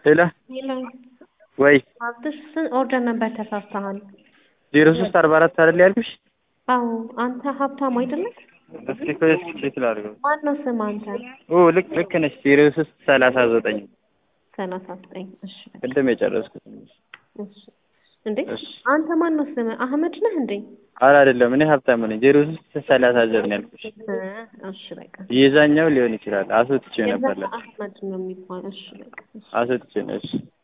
ሄሎ ሄሎ ወይ ሀብትሽ ስንት ኦርደር ነበር ተሳስተሃል? ዜሮ ሶስት አርባ አራት አይደል ያልኩሽ? አዎ አንተ ሀብታም አይደለም? እስኪ ቆይ እስኪ ቼክ ላድርገው። ማን ነው ስም አንተ? ኦ ልክ ልክ ነሽ። ዜሮ ሶስት ሰላሳ ዘጠኝ ሰላሳ ዘጠኝ እሺ በቃ ቅድም የጨረስኩት። እሺ እንዴ እሺ አንተ ማን ነው ስም? አህመድ ነህ እንዴ? ኧረ አይደለም እኔ ሀብታም ነኝ። ዜሮ ሶስት ሰላሳ ዘጠኝ ነው ያልኩሽ። እ እሺ በቃ የዛኛው ሊሆን ይችላል። አስወጥቼው ነበር የዛ ለካ አህመድ ነው የሚባለው። እሺ በቃ እሺ አስወጥቼው ነው። እሺ